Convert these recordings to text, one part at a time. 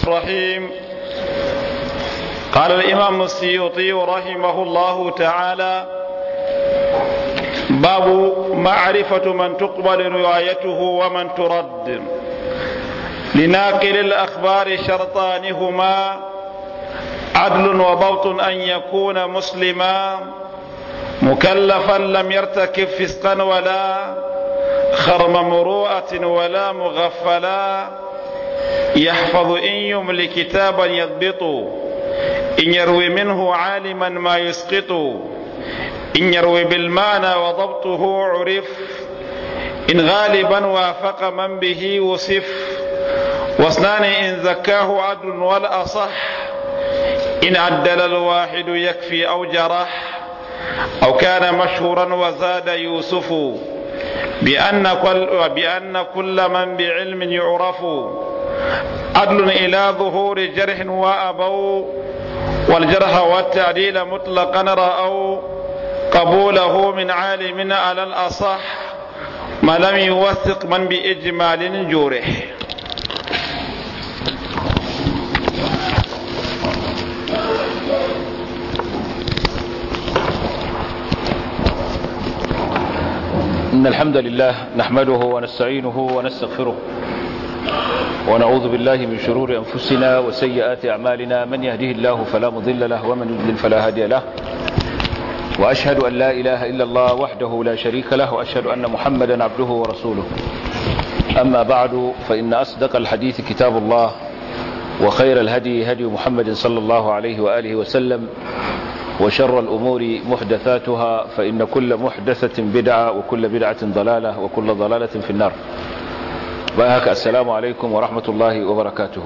الرحيم قال الإمام السيوطي رحمه الله تعالى باب معرفة من تقبل روايته ومن ترد لناقل الأخبار شرطان هما عدل وضبط أن يكون مسلما مكلفا لم يرتكب فسقا ولا خرم مروءة ولا مغفلا يحفظ إن يملي كتابا يضبط إن يروي منه عالما ما يسقط إن يروي بالمعنى وضبطه عرف إن غالبا وافق من به وصف واثنان إن زكاه عدل والأصح إن عدل الواحد يكفي أو جرح أو كان مشهورا وزاد يوسف بأن كل, بأن كل من بعلم يعرف عدل إلى ظهور جرح وأبوا والجرح والتعديل مطلقا رأوا قبوله من عالم على الأصح ما لم يوثق من بإجمال جورح إن الحمد لله نحمده ونستعينه ونستغفره ونعوذ بالله من شرور أنفسنا وسيئات أعمالنا من يهده الله فلا مضل له ومن يضلل فلا هادي له وأشهد أن لا إله إلا الله وحده لا شريك له وأشهد أن محمدا عبده ورسوله أما بعد فإن أصدق الحديث كتاب الله وخير الهدي هدي محمد صلى الله عليه وآله وسلم وشر الأمور محدثاتها فإن كل محدثة بدعة وكل بدعة ضلالة وكل ضلالة في النار باهك السلام عليكم ورحمة الله وبركاته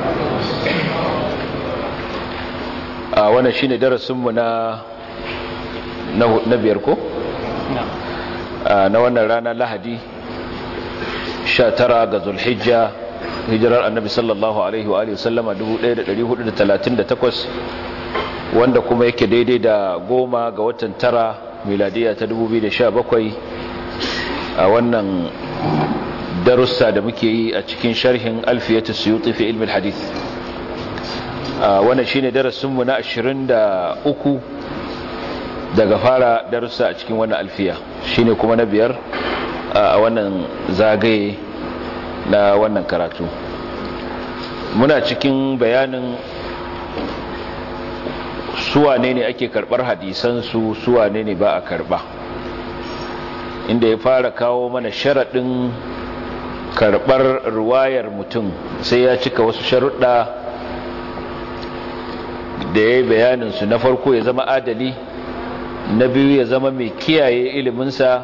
آه وانا شيني درس منا نبيركو آه نوانا رانا لهدي شاترا غزو الحجة hijirar annabi sallallahu alaihi wa alihi wasallama 1438 wanda kuma yake daidai da goma ga watan tara miladiya ta 2017 a wannan darussa da muke yi a cikin sharhin alfiyatu suyuti fi ilmi hadith wannan shine darasinmu na 23 daga fara darussa a cikin wannan alfiya shine kuma na biyar a wannan zagaye na wannan karatu muna cikin bayanin suwane ne ake karbar hadisansu suwane ne ba a karba inda ya fara kawo mana sharaɗin karbar ruwayar mutum sai ya cika wasu sharuɗa da ya yi bayaninsu na farko ya zama adali na biyu ya zama mai kiyaye iliminsa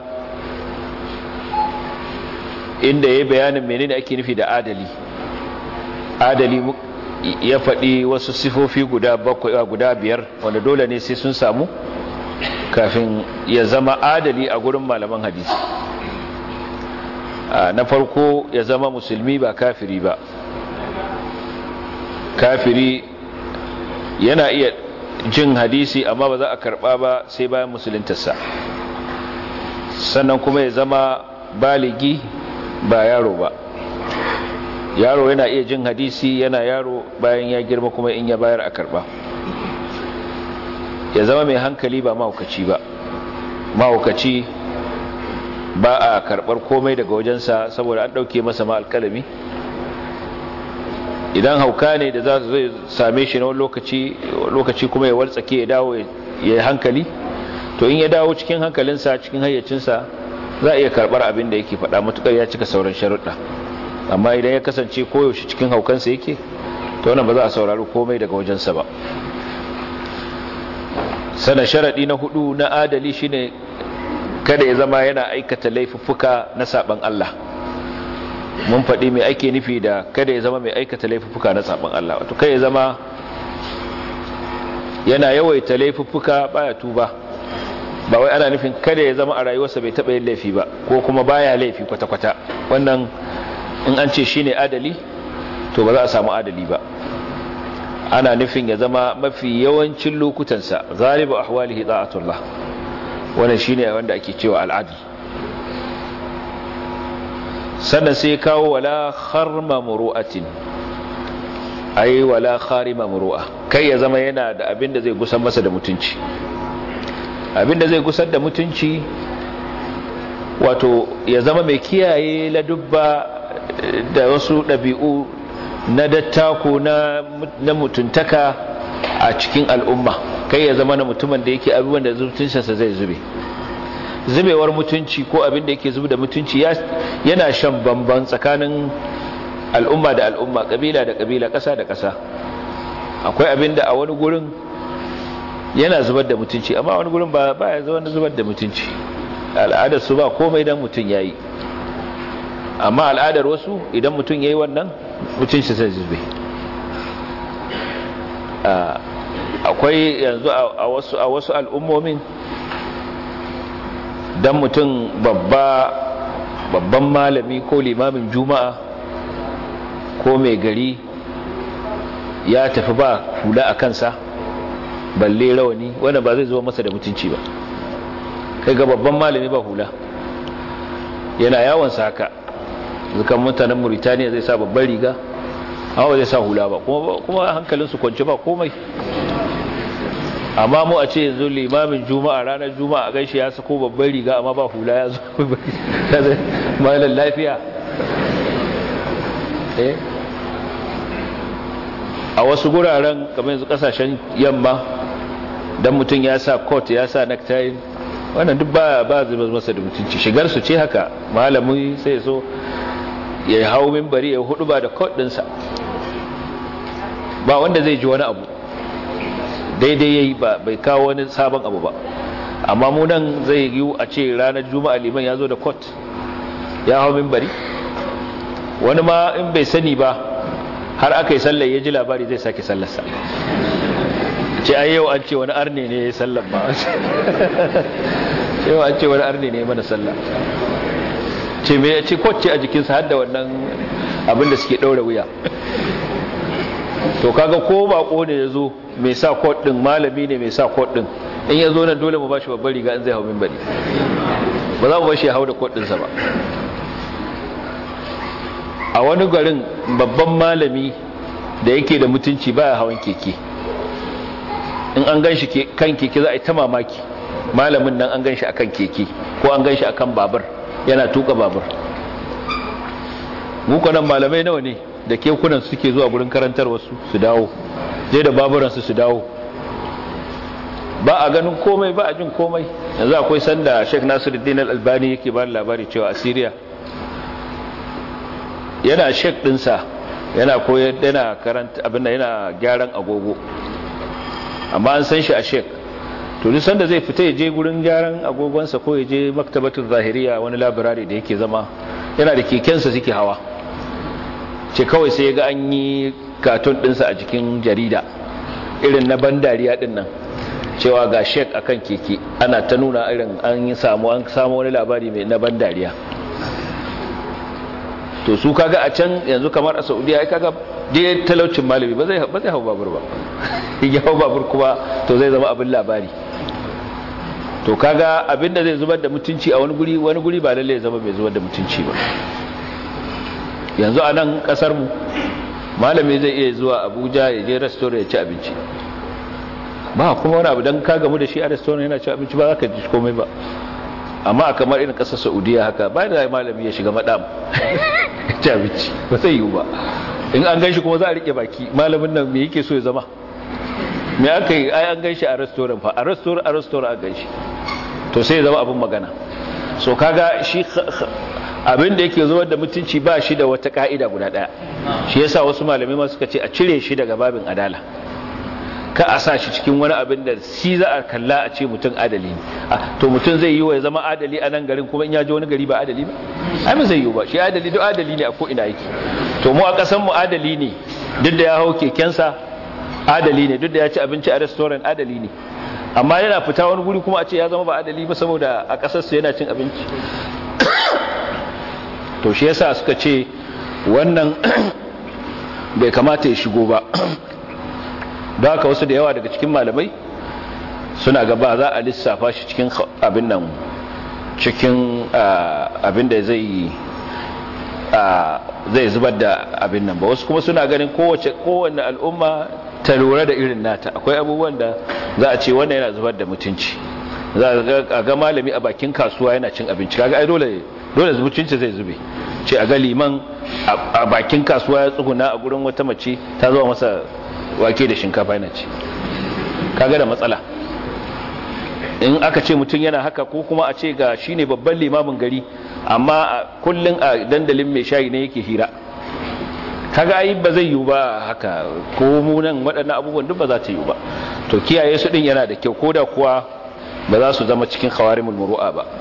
inda ya yi bayanin menene ake nufi da adali adali ya faɗi wasu sifofi guda bakwai guda biyar wanda dole ne sai sun samu kafin ya zama adali a gurin malaman hadisi na farko ya zama musulmi ba kafiri ba kafiri yana iya jin hadisi amma ba za a karɓa ba sai bayan musuluntarsa sannan kuma ya zama baligi ba yaro ba yaro yana iya jin hadisi yana yaro bayan ya girma kuma in ya bayar a karba ya zama mai hankali ba mahaukaci ba mahaukaci ba a karbar komai daga wajensa saboda an dauke masa ma alkalami idan hauka ne da za zai same shi na wani lokaci lokaci kuma ya waltsake ya dawo ya yi hankali to in ya dawo cikin hankalinsa cikin hayyacinsa za a iya karbar abin da yake faɗa matukar ya cika sauran sharuɗa amma idan ya kasance koyaushe cikin haukansa yake to wannan ba za a saurari komai daga wajensa ba sana sharaɗi na hudu na adali shine kada ya zama yana aikata laifuffuka na saban Allah mun faɗi mai ake nufi da kada ya zama mai aikata laifuffuka na saban Allah wato kai ya zama yana yawaita laifuffuka baya tuba ba wai ana nufin kada ya zama a rayuwarsa bai taɓa yin laifi ba ko kuma baya laifi kwata-kwata wannan in an ce shine adali to ba za a samu adali ba ana nufin ya zama mafi yawancin lokutansa zalibu ahwalihi da'atullah wannan shine wanda ake cewa al'adl sannan sai kawo wala kharma muru'atin ai wala kharima muru'a kai ya zama yana da abin da zai gusar masa da mutunci abin da zai gusar da mutunci wato ya zama mai kiyaye ladubba da wasu ɗabi'u na dattako na, na mutuntaka a cikin al'umma kai ya zama na mutumin da yake abubuwan da mutuncinsa zai zube zubewar mutunci ko abin da yake zube da mutunci yana shan bamban tsakanin al'umma da al'umma kabila da kabila ƙasa da ƙasa akwai abin da a wani gurin yana zubar da mutunci amma wani gurin ba ya zama zubar da mutunci al'adar su ba komai dan mutum ya yi amma al'adar wasu idan mutum ya yi wannan mutunci sai zube akwai yanzu a wasu al'ummomin dan mutum babba babban malami ko limamin juma'a ko mai gari ya tafi ba hula a kansa balle rawani wanda ba zai zo masa da mutunci ba kai ga babban malami ba hula yana yawon sa haka zukan mutanen Mauritania zai sa babban riga amma ba zai sa hula ba kuma hankalinsu kwanci ba komai amma mu a ce yanzu limamin juma'a ranar juma'a a gaishe ya sako babban riga amma ba hula ya zo malar lafiya a wasu guraren kamar yanzu kasashen yamma dan mutum ya sa coat ya sa necktie wannan duk ba ba zuba masa da mutunci shigar su ce haka malami sai so ya hau minbari ya hudu ba da coat dinsa ba wanda zai ji wani abu daidai yayi ba bai kawo wani sabon abu ba amma mu nan zai yi a ce ranar juma'a liman ya zo da coat ya hau minbari wani ma in bai sani ba har aka yi sallar ya ji labari zai sake sallarsa ce ai yau an ce wani arne ne ya sallar ba yau an ce wani arne ne mana sallar ce mai ce kwacce a jikinsa har da wannan abinda suke ɗaura wuya to kaga ko bako ne ya zo mai sa kwat ɗin malami ne mai sa kwat ɗin in ya zo nan dole mu ba shi babbar riga in zai hau min bari ba za mu ba shi ya hau da kwat ɗinsa ba a wani garin babban malami da yake da mutunci baya hawan keke in an gan shi kan keke za a yi ta mamaki malamin nan an gan shi akan keke ko an gan shi akan babur yana tuka babur mukanan malamai nawa ne da kekunan suke zuwa gurin karantar wasu su dawo je da baburansu su dawo ba a ganin komai ba a jin komai yanzu akwai sanda sheikh nasiruddin al-albani yake ba labari cewa a syria yana shek dinsa yana koyar yana karanta abin da yana gyaran agogo amma an san shi a shek to duk sanda zai fita ya je gurin gyaran agogonsa ko ya je maktabatul zahiriya wani labirari da yake zama yana da kekensa suke hawa ce kawai sai ya ga an yi katon dinsa a cikin jarida irin na bandariya din nan cewa ga shek akan keke ana ta nuna irin an yi samu an samu wani labari mai na bandariya to su kaga a can yanzu kamar a saudiya ai kaga dai talaucin malami ba zai ba zai hau babur ba ya hau babur kuma to zai zama abin labari to kaga abin da zai zubar da mutunci a wani guri wani guri ba lalle ya zama mai zubar da mutunci ba yanzu a nan kasar mu malami zai iya zuwa Abuja ya je restaurant ya ci abinci ba kuma wani abu dan ka gamu da shi a restaurant yana ci abinci ba za ka ji komai ba amma a kamar irin kasar saudiya haka bayan da malami ya shiga madam ci abinci ba zai yiwu ba in an ganshi kuma za a rike baki malamin nan me yake so ya zama me aka yi ai an ganshi a restaurant fa a restaurant a restaurant a ganshi to sai ya zama abin magana so kaga shi abin da yake zuwa da mutunci ba shi da wata ka'ida guda daya shi yasa wasu malamai ma suka ce a cire shi daga babin adala ka a sa shi cikin wani abin da shi za a kalla a ce mutum adali ne to mutum zai yi wa ya zama adali a nan garin kuma in ya ji wani gari ba adali ba ai ba zai yi ba shi adali duk adali ne a ko ina yake to mu a kasan mu adali ne duk da ya hau kekensa adali ne duk da ya ci abinci a restaurant adali ne amma yana fita wani guri kuma a ce ya zama ba adali ba saboda a kasar su yana cin abinci to shi yasa suka ce wannan bai kamata ya shigo ba da haka wasu da yawa daga cikin malamai suna gaba za a lissafa shi cikin abin nan cikin abin da zai zai zubar da abin nan ba wasu kuma suna ganin kowace kowanne al'umma ta lura da irin nata akwai abubuwan da za a ce wannan yana zubar da mutunci za a ga malami a bakin kasuwa yana cin abinci kaga ai dole dole mutunci zai zube ce a ga liman a bakin kasuwa ya tsuguna a gurin wata mace ta zo masa wake da shinkafa yana ci kaga da matsala in aka ce mutum yana haka ko kuma a ce ga shine babban limamin gari amma kullun a dandalin mai shayi ne yake hira kaga ai ba zai yiwu ba haka ko mu nan waɗannan abubuwan duk ba za ta yiwu ba to kiyaye su din yana da kyau koda kuwa ba za su zama cikin khawarimul muru'a ba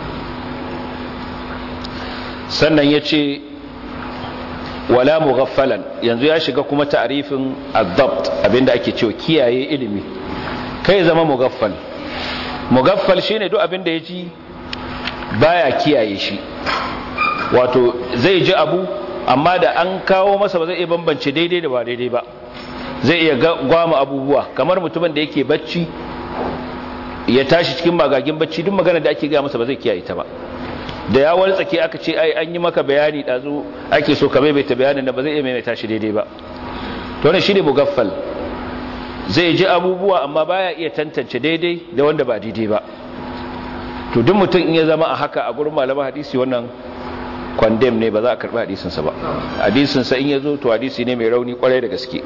sannan yace wala mughaffalan yanzu ya shiga kuma ta'rifin ad-dabt abinda ake cewa kiyaye ilimi kai zama mughaffal mugaffal shine duk abin da ya ji baya kiyaye shi wato zai ji abu amma da an kawo masa ba zai iya bambance daidai da ba daidai ba zai iya gwama abubuwa kamar mutumin da yake bacci ya tashi cikin magagin bacci duk magana da ake gaya masa ba zai kiyaye ta ba da ya tsake aka ce ai an yi maka bayani dazu ake so ka maimaita bayanin da ba zai iya maimaita shi daidai ba to ne shine mugaffal zai ji abubuwa amma baya iya tantance daidai da wanda ba daidai ba to duk mutum in ya zama a haka a gurin malama hadisi wannan condemn ne ba za a karbi hadisinsa ba hadisinsa in ya zo to hadisi ne mai rauni kwarai da gaske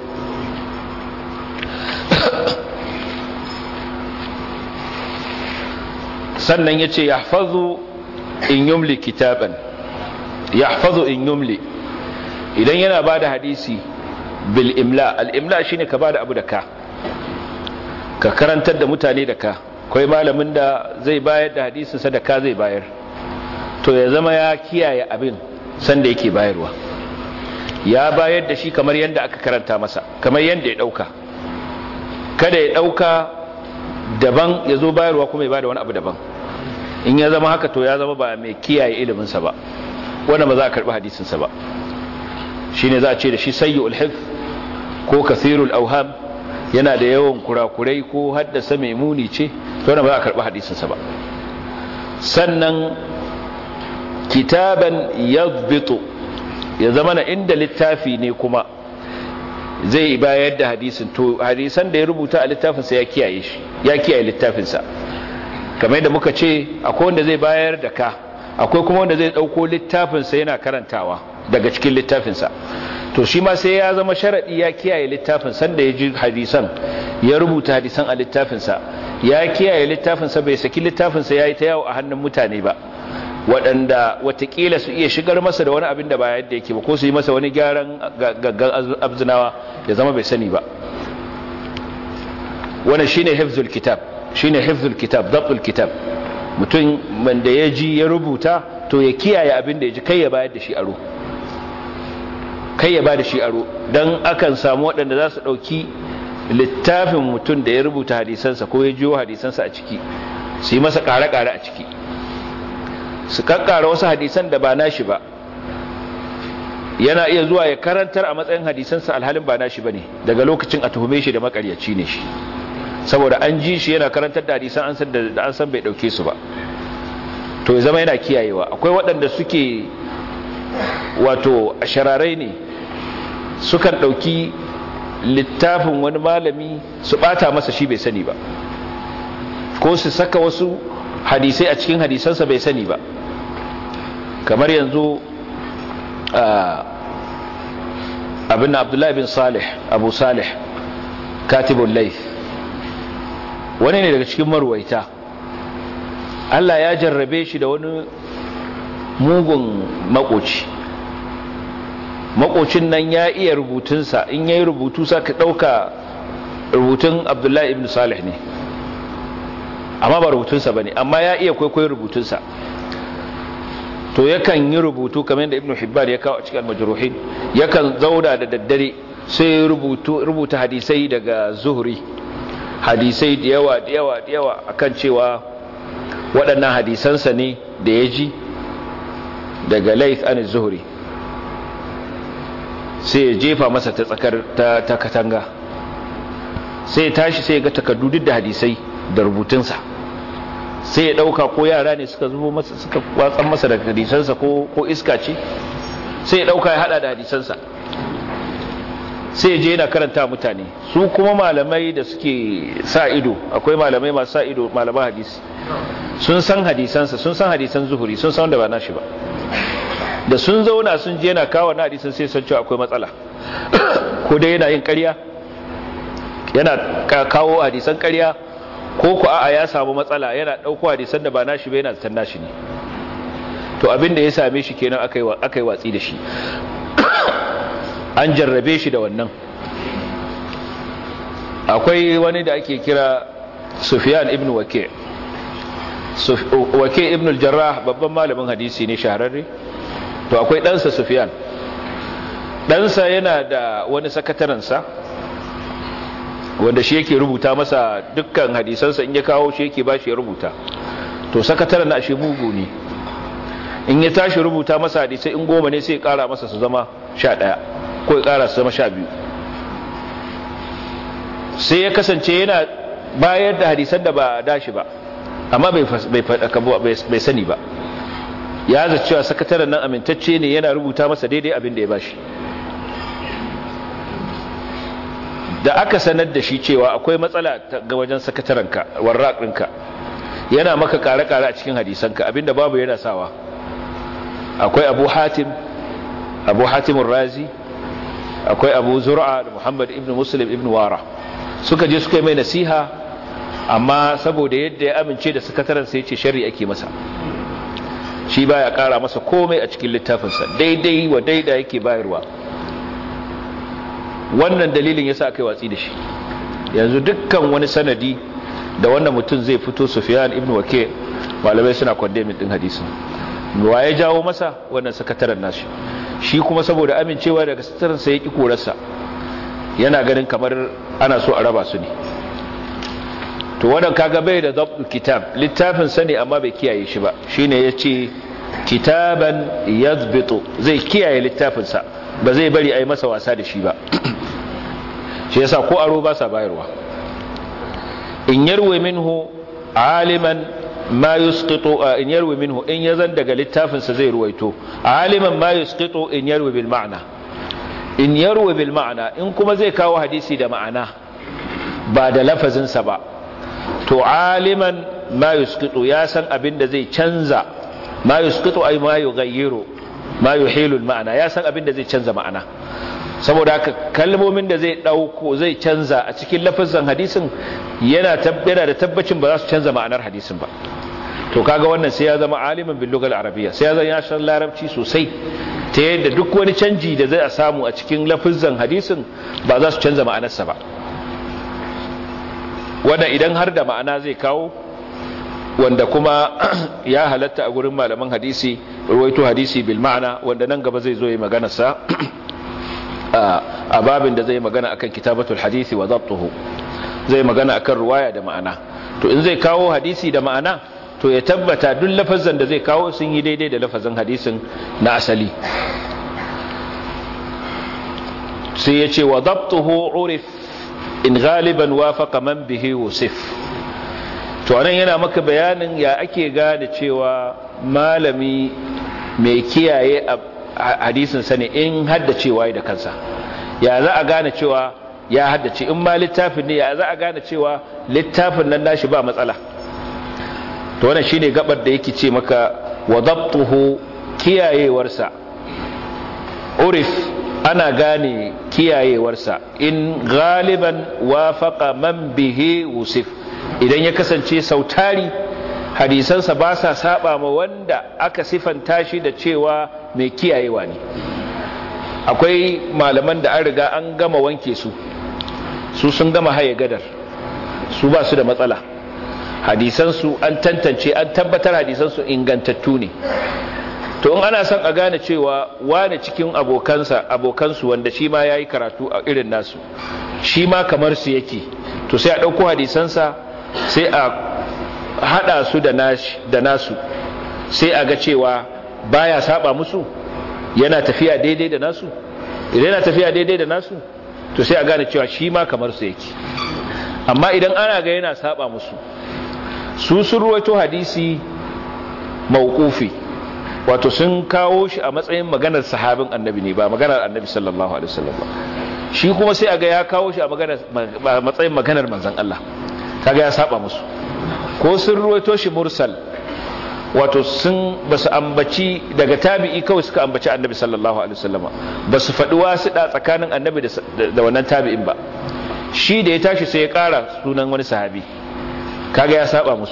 sannan ya ce ya in yumli kitaban ya in yumli idan yana ba da hadisi bil imla al imla shine ka ba da abu da ka ka karantar da mutane da ka kai malamin da zai bayar da hadisinsa da ka zai bayar to ya zama ya kiyaye abin sanda yake bayarwa ya bayar da shi kamar yadda aka karanta masa kamar yadda ya dauka kada ya dauka daban ya zo bayarwa kuma ya bada wani abu daban in ya zama haka to ya zama ba mai kiyaye iliminsa ba wanda ba za a karbi hadisinsa ba shine za a ce da shi sayyul hifz ko kasirul auham yana da yawan kurakurai ko haddasa mai muni ce to wanda ba za a karbi hadisinsa ba sannan kitaban yadbitu ya zama na inda littafi ne kuma zai bayar da hadisin to hadisan da ya rubuta a littafinsa ya kiyaye shi ya kiyaye littafinsa kamar yadda muka ce akwai wanda zai bayar da ka akwai kuma wanda zai dauko littafinsa yana karantawa daga cikin littafinsa to shi ma sai ya zama sharadi ya kiyaye littafin sanda ya ji hadisan ya rubuta hadisan a littafinsa ya kiyaye littafinsa bai saki littafinsa ya yi ta yawo a hannun mutane ba waɗanda watakila su iya shigar masa da wani abin da ba yadda yake ba ko su yi masa wani gyaran gaggan abzinawa ya zama bai sani ba wannan shine hifzul kitab shine hifzul kitab dabtul kitab mutum wanda ya ji ya rubuta to ya kiyaye abin da ya ji kai ya bayar da shi aro kai ya ba da shi aro don akan samu waɗanda za su ɗauki littafin mutum da ya rubuta hadisansa ko ya jiyo hadisansa a ciki su yi masa ƙare-ƙare a ciki su kakkara wasu hadisan da ba nashi ba yana iya zuwa ya karantar a matsayin hadisansa alhalin ba nashi ba ne daga lokacin a tuhume shi da makaryaci ne shi saboda an ji shi yana karantar da hadisan an san da an san bai dauke su ba to ya zama yana kiyayewa akwai waɗanda suke wato shararai ne sukan dauki littafin wani malami su bata masa shi bai sani ba ko su saka wasu hadisai a cikin hadisansa bai sani ba kamar yanzu abin abdullahi bin salih abu salih katibun laif wani ne daga cikin marwaita Allah ya jarrabe shi da wani mugun makoci makocin nan ya iya rubutunsa in ya yi rubutu sa ka ɗauka rubutun abdullahi ibn salih ne amma ba rubutunsa ba ne amma ya iya kwaikwayo rubutunsa to yakan yi rubutu kamar yadda ibn hibbar ya kawo a cikin majruhin yakan zauna da daddare sai rubuta hadisai daga zuhri hadisai da yawa da yawa da yawa akan cewa waɗannan hadisansa ne da ya ji daga laith an zuhri sai ya jefa masa ta tsakar ta katanga sai ya tashi sai ya ga takardu duk da hadisai da rubutunsa sai ya dauka ko yara ne suka zubo masa suka watsan masa da hadisansa ko ko iska ce sai ya dauka ya hada da hadisansa sai je yana karanta mutane su kuma malamai da suke sa ido akwai malamai masu sa ido malaman hadisi sun san hadisansa sun san hadisan zuhuri sun san wanda ba nashi ba da sun zauna sun je yana kawo na hadisan sai san cewa akwai matsala ko dai yana yin ƙarya yana kawo hadisan ƙarya ko ku a'a ya samu matsala yana ɗauko hadisan da ba nashi ba yana zaton nashi ne to abin da ya same shi kenan aka yi watsi da shi an jarrabe shi da wannan akwai wani da ake kira sufyan ibn wake wake ibn al-jarrah babban malamin hadisi ne shahararre to akwai ɗansa sufyan ɗansa yana da wani sakatarensa wanda shi yake rubuta masa dukkan hadisansa in ya kawo shi yake ba shi ya rubuta to sakataren na shi mugu ne in ya tashi rubuta masa hadisai in goma ne sai ya kara masa su zama sha ɗaya ko ya kara su zama sha biyu sai ya kasance yana bayar da hadisan da ba dashi ba amma bai sani ba ya zaci cewa sakataren nan amintacce ne yana rubuta masa daidai abin da ya bashi da aka sanar da shi cewa akwai matsala ga wajen sakatarenka warraƙinka yana maka kare-kare a cikin hadisanka abinda babu yana sawa akwai abu hatim abu hatimun razi akwai abu zura da muhammad ibn muslim ibn wara suka je suka yi mai nasiha amma saboda yadda ya amince da sakataren sai ce shari ake masa shi baya kara masa komai a cikin littafinsa daidai wa daida yake bayarwa wannan dalilin yasa aka yi watsi da shi yanzu dukkan wani sanadi da wannan mutum zai fito Sufyan ibn Wake malamai suna condemning din hadisin wa ya jawo masa wannan sakataren nashi shi kuma saboda amincewa daga sakataren sa yaki korarsa yana ganin kamar ana so a raba su ne to wannan kaga bai da dabtul kitab littafin sa ne amma bai kiyaye shi ba shine yace kitaban yadhbitu zai kiyaye littafin sa ba zai bari a yi masa wasa da shi ba shi yasa ko aro ba sa bayarwa in yarwe minhu aliman ma yusqitu in yarwe minhu in yazan daga littafin sa zai ruwaito aliman ma yusqitu in yarwe bil ma'na in yarwe bil ma'na in kuma zai kawo hadisi da ma'ana ba da lafazin sa ba to aliman ma yusqitu ya san abin da zai canza ma yusqitu ay ma yughayyiru ma yuhilu al ma'na ya san abin da zai canza ma'ana saboda haka kalmomin da zai dauko zai canza a cikin lafazin hadisin yana tabbata da tabbacin ba za su canza ma'anar hadisin ba to kaga wannan sai ya zama aliman bil lugal arabiyya sai ya zama ya san larabci sosai ta yadda duk wani canji da zai samu a cikin lafazin hadisin ba za su canza ma'anarsa ba wanda idan har da ma'ana zai kawo wanda kuma ya halatta a gurin malaman hadisi ruwaito hadisi bil ma'ana wanda nan gaba zai zo yi maganarsa a babin da zai magana akan kitabatul hadisi wa dabtuhu zai magana akan ruwaya da ma'ana to in zai kawo hadisi da ma'ana to ya tabbata duk lafazan da zai kawo sun yi daidai da lafazan hadisin na asali sai ya ce wa dabtuhu urif in galiban wafaqa man bihi wusif to anan yana maka bayanin ya ake gane cewa malami mai kiyaye hadisin sani in haddacewa da kansa ya za a gane cewa ya haddace in ma littafin ne ya za a gane cewa littafin nan nashi ba matsala to wannan shine gabar da yake ce maka wa dabtuhu kiyayewarsa urif ana gane kiyayewarsa in galiban wafaqa man bihi wusif idan ya kasance sautari hadisansa ba sa saba ma wanda aka sifanta shi da cewa mai kiyayewa ne akwai malaman da an riga an gama wanke su su sun gama haye gadar su ba su da matsala hadisansu an tantance an tabbatar hadisansu ingantattu ne to in ana son a gane cewa wane cikin abokansa abokansu wanda shi ma ya yi karatu a irin nasu shi ma kamar su yake to sai a ɗauko hadisansa sai a hada su da nasu sai a ga cewa baya saba musu yana tafiya daidai da nasu idan yana tafiya daidai da nasu to sai a gane cewa shi ma kamar su yake amma idan ana ga yana saba musu su sun ruwaito hadisi mauqufi wato sun kawo shi a matsayin maganar sahabin annabi ne ba maganar annabi sallallahu alaihi wasallam ba shi kuma sai aga ya kawo shi a maganar matsayin maganar manzon Allah kaga ya saba musu ko sun ruwaito shi mursal wato sun basu ambaci daga tabi'i kawai suka ambaci annabi sallallahu alaihi wasallam ba su faɗi wasiɗa tsakanin annabi da wannan tabi'in ba shi da ya tashi sai ya ƙara sunan wani sahabi kaga ya saba musu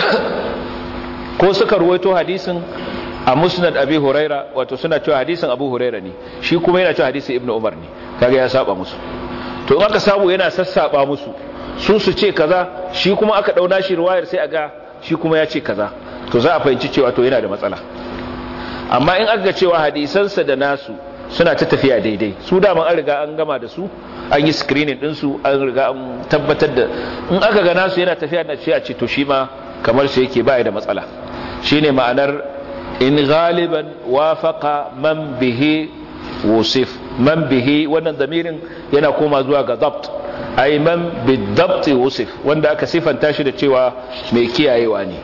ko suka ruwaito hadisin a musnad abi huraira wato suna cewa hadisin abu huraira ne shi kuma yana cewa hadisin ibnu umar ne kaga ya saba musu to in aka samu yana sassaba musu su su ce kaza shi kuma aka dauna shi riwayar sai aga shi kuma ya ce kaza to za a fahimci cewa to yana da matsala amma in aka ga cewa hadisansa da nasu suna ta tafiya daidai su daman an riga an gama da su an yi screening ɗinsu an riga an tabbatar da in aka ga nasu yana tafiya na ce a ce to shi ma kamar su yake baya da matsala shine ma'anar in galiban wafaqa man bihi wusif man bihi wannan zamirin yana koma zuwa ga dabt ay man bidabt wusif wanda aka sifanta shi da cewa mai kiyayewa ne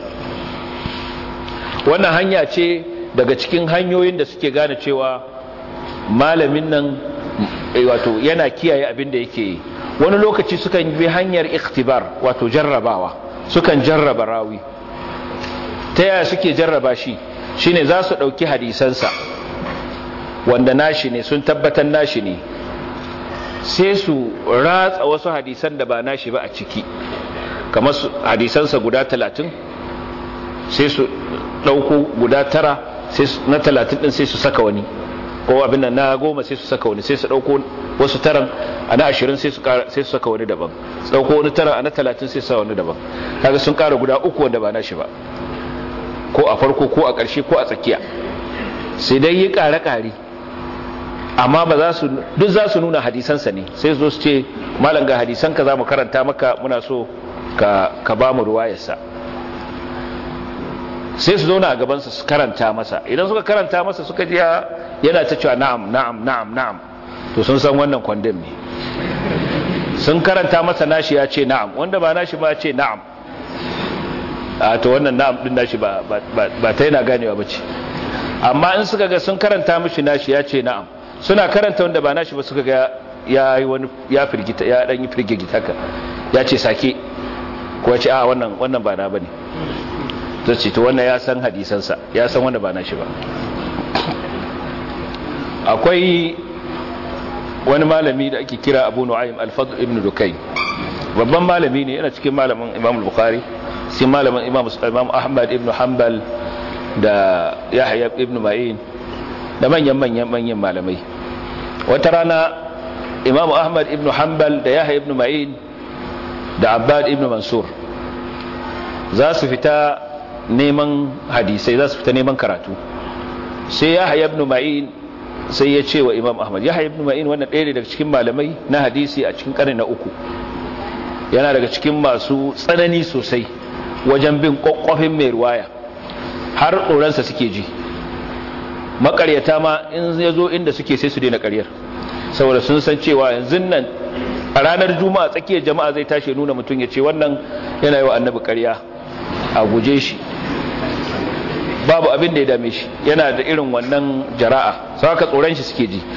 wannan hanya ce daga cikin hanyoyin da suke gane cewa malamin nan wato yana kiyaye abin da yake yi wani lokaci sukan bi hanyar ikhtibar wato jarrabawa sukan jarraba rawi ta yaya suke jarraba shi shine za su ɗauki hadisansa wanda nashi ne sun tabbatar nashi ne sai su ratsa wasu hadisan da ba nashi ba a ciki kamar hadisansa guda talatin sai su ɗauko guda tara na talatin ɗin sai su saka wani ko abin nan na goma sai su saka wani sai su ɗauko wasu taran a na ashirin sai su saka wani daban su ɗauko wani taran a na talatin sai su saka wani daban kaga sun ƙara guda uku wanda ba nashi ba ko a farko ko a ƙarshe ko a tsakiya sai dai yi ƙare-ƙare amma ba za su duk za su nuna hadisansa ne sai zo su ce malam ga hadisanka za mu karanta maka muna so ka, ka ba mu ruwayarsa sai su zauna a gabansa su karanta masa idan suka karanta masa suka ji yana ta cewa na'am na'am na'am na'am to sun san wannan kwandon ne sun karanta masa nashi ya ce na'am wanda ba nashi ba ce na'am a to wannan na'am din nashi ba ba ta yana ganewa ba ce amma in suka ga sun karanta mishi nashi ya ce na'am suna karanta wanda ba nashi ba suka ga ya yi wani ya firgita ya dan yi firgita ka ya ce sake ko ya ce a wannan wannan ba na bane to ce to wannan ya san hadisansa ya san wanda ba nashi ba akwai wani malami da ake kira Abu Nu'aym Al-Fadl ibn Dukayn babban malami ne yana cikin malamin Imam Al-Bukhari sai malamin Imam Imam Ahmad ibn Hanbal da Yahya ibn Ma'in da manyan manyan manyan malamai wata rana Imam Ahmad ibn Hanbal da Yahya ibn Ma'in da Abbad ibn Mansur za su fita neman hadisai za su fita neman karatu sai Yahya ibn Ma'in sai ya ce wa Imam Ahmad Yahya ibn Ma'in wannan ɗaya daga cikin malamai na hadisi a cikin ƙarni na uku yana daga cikin masu tsanani sosai wajen bin kwakwafin mai ruwaya har tsoronsa suke ji makaryata ma in ya zo inda suke sai su daina karyar saboda sun san cewa yanzu nan a ranar juma'a tsakiyar jama'a zai tashi nuna mutum ya ce wannan yana yi wa annabi karya a guje shi babu abin da ya dame shi yana da irin wannan jara'a sau haka tsoron shi suke ji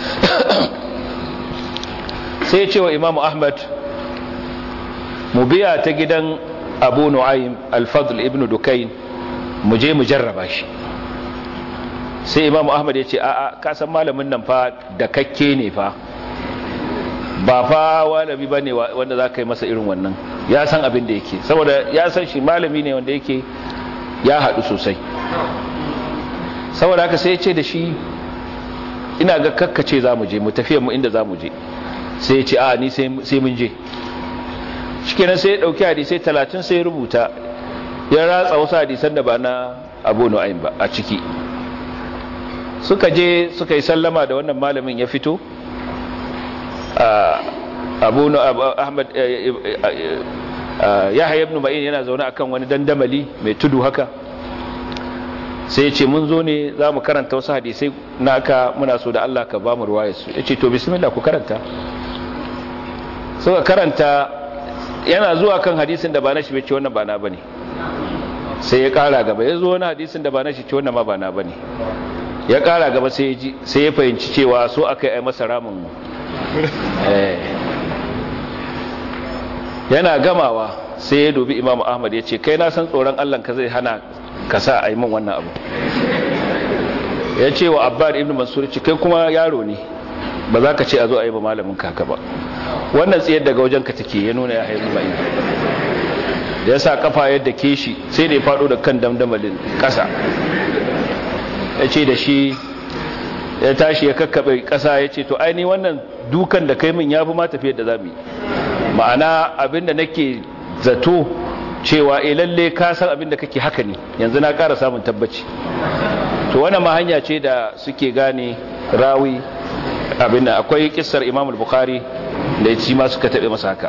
sai ya ce wa imamu ahmad mu biya ta gidan abu nu'aym al-fadl ibn dukain mu je mu jarraba shi sai imam ahmad ya ce a'a ka san malamin nan fa da kakke ne fa ba fa malami ba ne wanda za ka yi masa irin wannan ya san abin da yake saboda ya san shi malami ne wanda yake ya haɗu sosai saboda haka sai ya ce da shi ina ga kakkace za mu je mu tafiya mu inda za mu je sai ya ce a ni sai mun je shikenan sai ya dauki hadisai 30 sai ya rubuta ya ratsa wasu hadisan da ba na Abu Nu'aym ba a ciki suka je suka yi sallama da wannan malamin ya fito Abu Ahmad Yahya ibn Ma'in yana zaune akan wani dandamali mai tudu haka sai ya ce mun zo ne za mu karanta wasu hadisai naka muna so da Allah ka ba mu ruwayarsu ya ce to bismillah ku karanta suka karanta yana zuwa kan hadisin da ba na shi bai ce wannan ba na bane sai ya kara gaba ya zo wani hadisin da ba na shi ce wannan ma ba na bane ya kara gaba sai ya ji sai ya fahimci cewa so aka yi masa ramin eh yana gamawa sai ya dubi Imam Ahmad ya ce kai na san tsoron Allah ka zai hana ka sa a yi min wannan abu ya ce wa Abbad ibn Mansur ce kai kuma yaro ne ba za ka ce a zo a yi ba malamin kaka ba wannan tsayar daga wajen ka take ya nuna ya haifu mai ya sa kafa yadda ke shi sai da ya faɗo da kan damdamalin ƙasa ya ce da shi ya tashi ya kakkaɓe ƙasa ya ce to aini wannan dukan da kai min ya fi ma tafiyar da za mu yi ma'ana abinda nake zato cewa e lalle ka san abinda kake haka ne yanzu na ƙara samun tabbaci to wannan ma hanya ce da suke gane rawi abin da akwai kissar imam al-bukhari da ya ci ma suka taɓe masa haka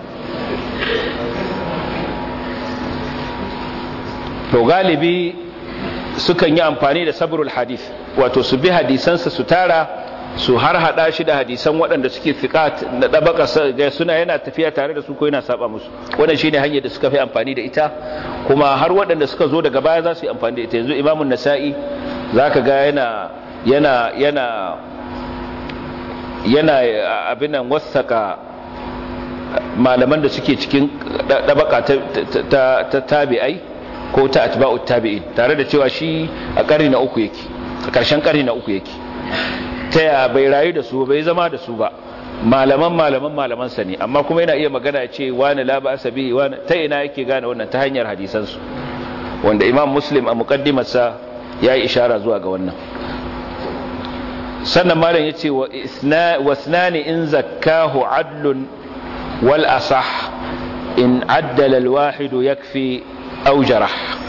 to galibi sukan yi amfani da sabrul hadith wato su bi hadisansa su tara su har hada shi da hadisan waɗanda suke fiqat da dabaka ga suna yana tafiya tare da su ko yana saba musu wannan shine hanyar da suka fi amfani da ita kuma har waɗanda suka zo daga baya za su yi amfani da ita yanzu imamun nasa'i zaka ga yana yana yana yana abin nan wasaka malaman da suke cikin dabaka ta tabi'ai ko ta atba'u tabi'in tare da cewa shi a ƙarni na uku yake a ƙarshen ƙarni na uku yake ta ya bai rayu da su bai zama da su ba malaman malaman malaman sa ne amma kuma yana iya magana ya ce wani la ba'asa bihi wani ta ina yake gane wannan ta hanyar hadisan su wanda imam muslim a muqaddimarsa ya yi ishara zuwa ga wannan sannan malam yace wa wasnani in zakkahu adlun wal asah in addala al wahid yakfi aw jarah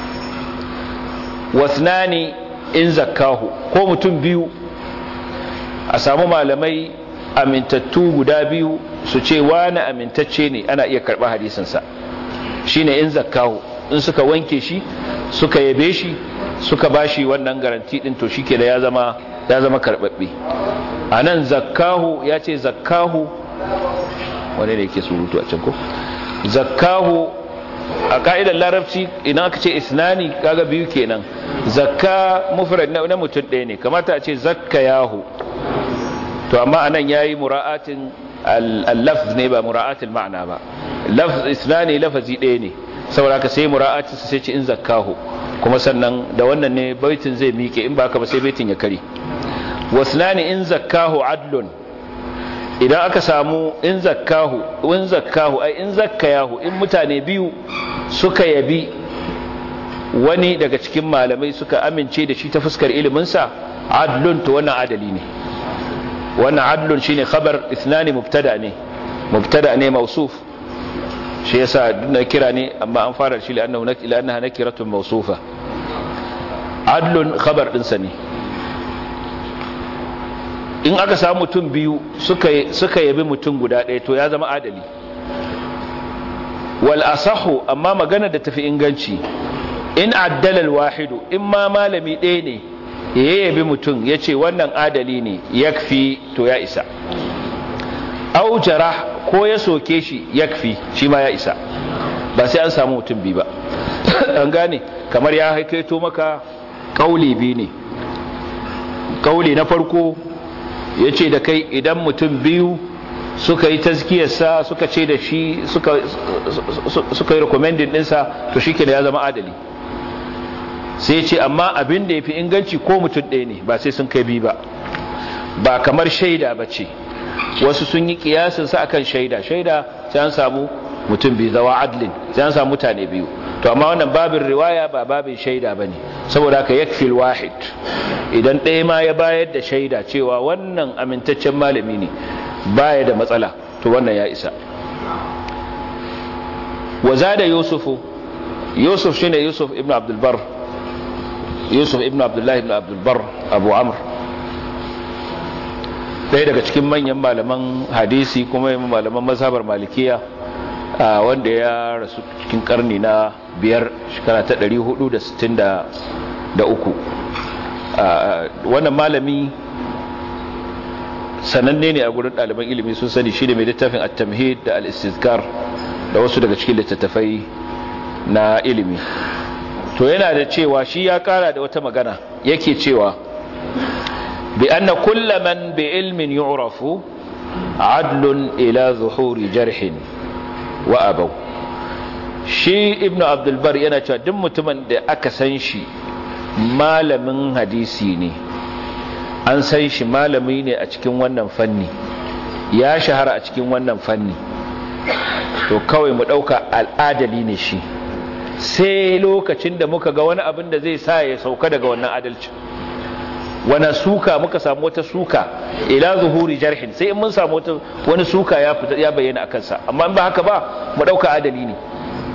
wasnani in zakkahu ko mutum biyu a samu malamai amintattu guda biyu su ce wani amintacce ne ana iya karɓar hadisinsa shine in zakkahu in suka wanke shi suka yabe shi suka bashi wannan garanti din to shike da ya zama ya zama karbabbe anan zakkahu ya ce zakkahu wane ne yake surutu a can ko zakkahu a ka'idar larabci idan aka ce isnani kaga biyu kenan zakka mufrad na mutum ɗaya ne kamata a ce zakka yahu to amma anan yayi mura'atin al-lafz ne ba mura'atul ma'ana ba lafz isnani lafazi ɗaya ne saboda ka sai mura'atin sai ce in zakkahu kuma sannan da wannan ne baitin zai miƙe in ba ka ba sai baitin ya kare wasnani in zakkahu adlun idan aka samu in zakkahu in zakkahu ai in zakkayahu in mutane biyu suka yabi wani daga cikin malamai suka amince da shi ta fuskar iliminsa adlun to wannan adali ne wannan adlun shine khabar ithnani mubtada ne mubtada ne mausuf shi yasa na kira ne amma an fara shi la'annahu ila annaha nakiratun mawsufa adlun khabar dinsa ne in aka samu mutum biyu suka suka yabi mutum guda ɗaya to ya zama adali wal asahu amma magana da tafi inganci in addala al wahidu in ma malami ɗaya ne ya yabi mutum ya ce wannan adali ne yakfi to ya isa au jarah ko ya soke shi yakfi shi ma ya isa ba sai an samu mutum biyu ba an gane kamar ya haikaito maka kauli biyu ne kauli na farko ya ce da kai idan mutum biyu suka yi tazkiyarsa suka ce da shi suka yi recommending dinsa to shi ya zama adali sai ce amma abin da ya fi inganci ko mutum ɗaya ne ba sai sun kai biyu ba ba kamar shaida ba ce wasu sun yi kiyasinsa akan shaida shaida sai an samu mutum biyu zawa adlin sai an samu mutane biyu to amma wannan babin riwaya ba babin shaida ba ne saboda haka yakfil wahid idan ɗaya ma ya bayar da shaida cewa wannan amintaccen malami ne baya da matsala to wannan ya isa waza da yusufu yusuf shine yusuf ibn abdulbar yusuf ibn abdullahi ibn abdulbar abu amr ɗaya daga cikin manyan malaman hadisi kuma malaman mazhabar malikiya wanda ya rasu cikin karni na biyar shekara ta 463 wannan malami sananne ne a gurin ɗaliban ilimi sun sani shi ne mai littafin at-tamhid da al-istizkar da wasu daga cikin littattafai na ilimi to yana da cewa shi ya kara da wata magana yake cewa bi anna kulla man bi ilmin yu'rafu adlun ila zuhuri jarhin wa abaw shi ibnu abdul bar yana cewa duk mutumin da aka san shi malamin hadisi ne an san shi malami ne a cikin wannan fanni ya shahara a cikin wannan fanni to kawai mu dauka al'adali ne shi sai lokacin da muka ga wani abin da zai sa ya sauka daga wannan adalci wani suka muka samu wata suka ila zuhuri jarhin sai in mun samu wani suka ya fita ya bayyana a kansa amma ba haka ba mu dauka adali ne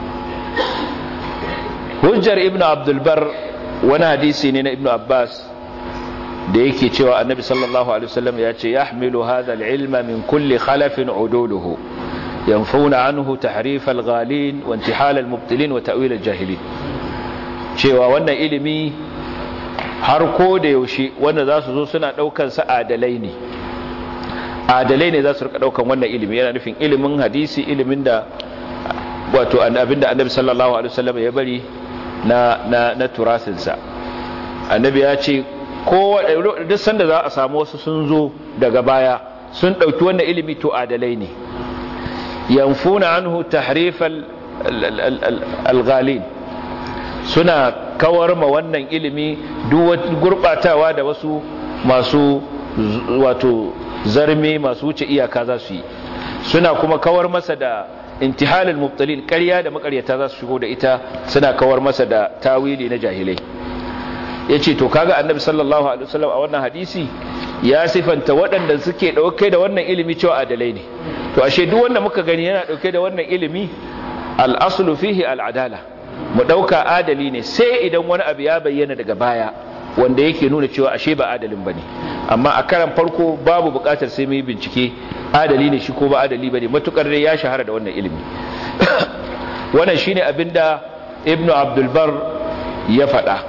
hujjar ibnu abdul bar wani hadisi ne na ibnu abbas da yake cewa annabi sallallahu alaihi wasallam ya ce yahmilu hadha al-ilma min kulli khalafin uduluhu yanfuna anhu tahrif al-ghalin wa intihal al-mubtilin wa ta'wil al-jahilin cewa wannan ilimi har ko da yaushe wanda za su zo suna daukan sa adalai ne adalai ne za su rika daukan wannan ilimi yana nufin ilimin hadisi ilimin da wato abinda annabi sallallahu alaihi wasallam ya bari na na na turasinsa annabi ya ce ko duk sanda za a samu wasu sun zo daga baya sun dauki wannan ilimi to adalai ne yanfuna anhu tahrif al-ghalin suna kawar ma wannan ilimi duk gurbatawa da wasu masu wato zarme masu wuce iyaka za su yi suna kuma kawar masa da intihalul mubtalin ƙarya da makaryata za su shigo da ita suna kawar masa da tawili na jahilai yace to kaga annabi sallallahu alaihi wasallam a wannan hadisi ya sifanta waɗanda suke dauke da wannan ilimi cewa adalai ne to ashe duk wanda muka gani yana dauke da wannan ilimi al-aslu fihi al-adala mu dauka adali ne sai idan wani abu ya bayyana daga baya wanda yake nuna cewa ashe ba adalin bane amma a karan farko babu bukatar sai mai bincike adali ne shi ko ba adali bane matukar dai ya shahara da wannan ilimi wannan shine abinda ibnu abdul bar ya faɗa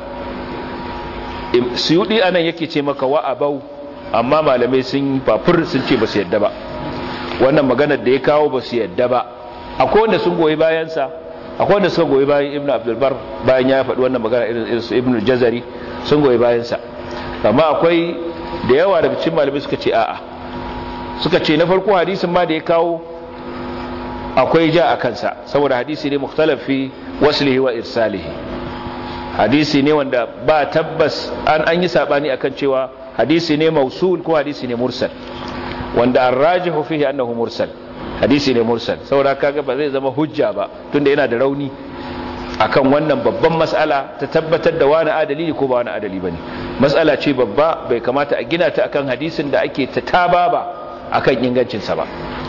suyudi anan yake ce maka wa abau amma malamai sun fafur sun ce ba su yadda ba wannan maganar da ya kawo ba su yadda ba akwai wanda sun goyi bayansa akwai wanda suka goyi bayan ibnu abdul bar bayan ya faɗi wannan magana irin su ibnu jazari sun goyi bayansa amma akwai da yawa daga cikin malamai suka ce a'a suka ce na farko hadisin ma da ya kawo akwai ja a kansa saboda hadisi ne mukhtalaf fi waslihi wa irsalihi hadisi ne wanda ba tabbas an an yi sabani akan cewa hadisi ne mausul ko hadisi ne mursal wanda arrajihu fihi annahu mursal hadisi ne mursal saboda kaga ba zai zama hujja ba tunda yana da rauni akan wannan babban mas'ala ta tabbatar da wani adali ne ko ba wani adali bane mas'ala ce babba bai kamata a gina ta akan hadisin da ake ta taba ba akan ingancin sa ba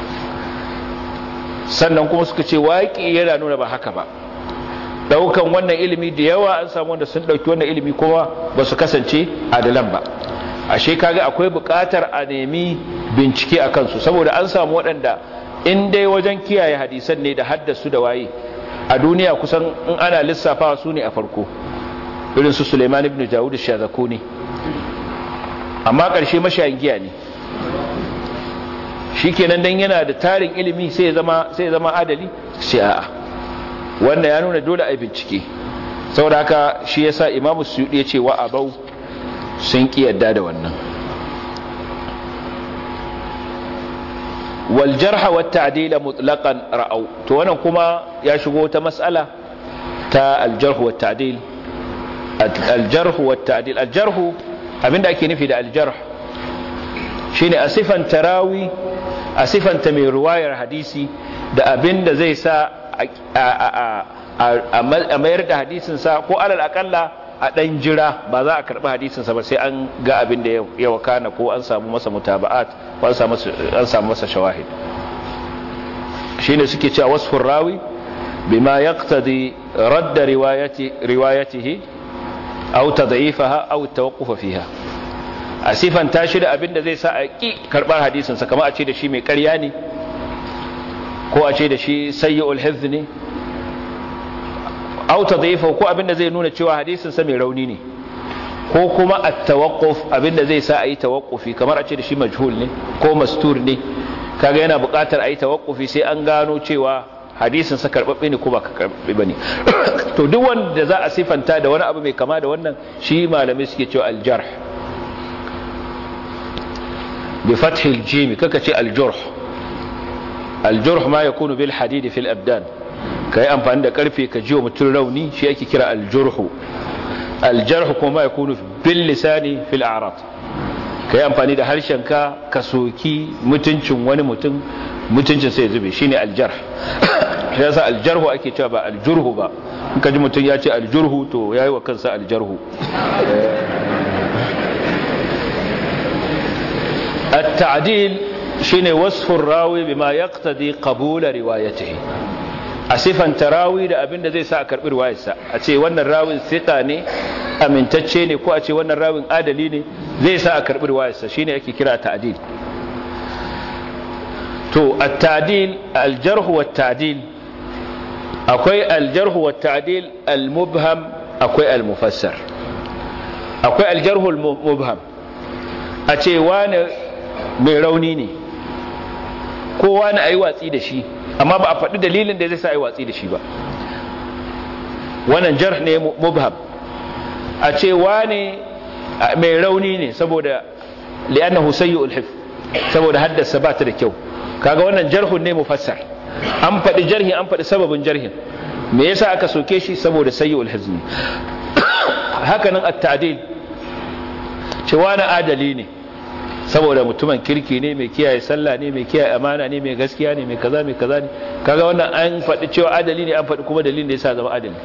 sannan kuma suka ce waƙi yana nuna ba haka ba daukan wannan ilimi da yawa an samu wanda sun dauki wannan ilimi kuma ba su kasance adalan ba ashe kaga akwai buƙatar a nemi bincike a kansu saboda an samu waɗanda in dai wajen kiyaye hadisan ne da haddasu da waye a duniya kusan in ana lissafawa su ne a farko irin su Suleiman ibn Dawud Shazakuni amma ƙarshe mashayin giya ne shikenan dan yana da tarin ilimi sai ya zama sai ya zama adali sai a'a wanda ya nuna dole a bincike saboda haka shi yasa Imam Suyuti ya ce wa abau sun ki yadda da wannan wal jarh wa ta'dil mutlaqan ra'au to wannan kuma ya shigo ta mas'ala ta al jarh wa ta'dil al jarh wa ta'dil al jarh abinda ake nufi da al jarh shine asifan tarawi asifan ta mai ruwayar hadisi da abinda zai sa a mayar da hadisin sa ko alal akalla a ɗan jira ba za a karɓi hadisinsa ba sai an ga abin da ya wakana ko an samu masa mutaba'at ko an samu masa shawahid shi ne suke cewa wasu rawi bima ya ƙtadi radda riwayatihi au ta za'ifaha au ta waƙufa fiha a sifanta shi da abin da zai sa a ƙi karɓar hadisinsa kama a ce da shi mai ƙarya ne ko a ce da shi sayyul hifz ne au tadhifa ko abinda zai nuna cewa hadisin sa mai rauni ne ko kuma at-tawaqquf abinda zai sa ayi tawaqqufi kamar a ce da shi majhul ne ko mastur ne kaga yana buƙatar ayi tawaqqufi sai an gano cewa hadisin sa karbabbe ne ko ba karbabbe bane to duk wanda za a sifanta da wani abu mai kama da wannan shi malamai suke cewa aljarh bi fathi aljim kaka ce aljurh aljurh ma yakunu bil hadid fil abdan kai amfani da karfe ka jiwa mutun rauni shi ake kira aljurh aljarh kuma yakunu bil lisani fil a'rad kai amfani da harshen ka ka soki mutuncin wani mutum mutuncin sai zube shine aljarh shi yasa aljarhu ake cewa ba aljurhu ba in ka ji mutum ya ce aljurhu to yayi wa kansa aljarhu التعديل شيني وصف الراوي بما يقتضي قبول روايته asifan tarawi da abin da zai sa a karbi riwayarsa a ce wannan rawin sika ne amintacce ne ko a ce wannan rawin adali ne zai sa a karbi riwayarsa shine ake kira ta'dil to at-ta'dil al-jarh wa at-ta'dil akwai al-jarh wa at-ta'dil al-mubham akwai al-mufassar akwai al-jarh al-mubham a ce wani mai rauni ne ko wani ayi watsi da shi amma ba a faɗi dalilin da zai sa ayi watsi da shi ba wannan jarh ne mubham a ce wani mai rauni ne saboda li'annahu sayyi'ul hifz saboda haddasa ba ta da kyau kaga wannan jarhun ne mufassar an faɗi jarhi an faɗi sababin jarhin me yasa aka soke shi saboda sayyi'ul hifz ne hakanan at-ta'dil cewa na adali ne saboda mutumin kirki ne mai kiyaye sallah ne mai kiyaye amana ne mai gaskiya ne mai kaza mai kaza ne kaga wannan an faɗi cewa adali ne an faɗi kuma dalilin da yasa zama adali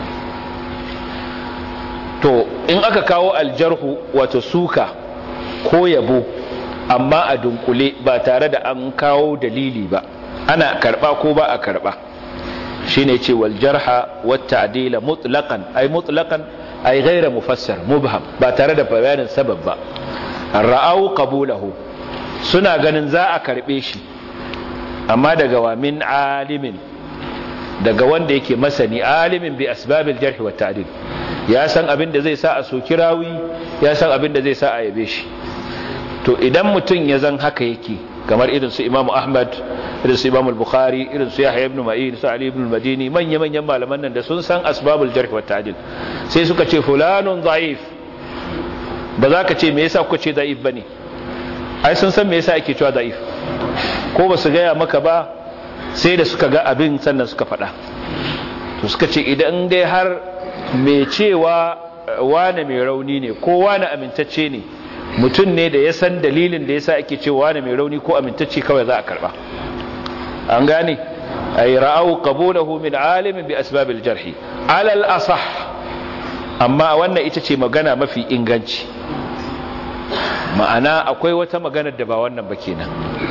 to in aka kawo aljarhu wato suka ko yabo amma a dunkule ba tare da an kawo dalili ba ana karba ko ba a karba shine ce wal jarha wat ta'dila mutlaqan ay mutlaqan ay ghayra mufassar mubham ba tare da bayanin sabab ba ra'au qabulahu suna ganin za a karbe shi amma daga wa min alimin daga wanda yake masani alimin bi asbabil jarh wat ta'dil ya san abin da zai sa a soki rawi ya san abin da zai sa a yabe shi to idan mutum ya zan haka yake kamar irin su Imam Ahmad irin su Imam Bukhari irin su Yahya ibn Ma'in su Ali ibn Madini manya manyan malaman nan da sun san asbabul jarh wa ta'dil sai suka ce fulanun da'if ba za ka ce me yasa kuka ce da'if bane ai sun san me yasa ake cewa da'if ko ba su gaya maka ba sai da suka ga abin sannan suka faɗa to suka ce idan dai har mai cewa wane mai rauni ne ko wane amintacce ne mutum ne da ya san dalilin da yasa ake cewa wane mai rauni ko amintacce kawai za a karba an gane ay ra'au qabulahu min alimin bi asbabil jarhi ala al asah amma wannan ita ce magana mafi inganci ma'ana akwai wata maganar da ba wannan ba kenan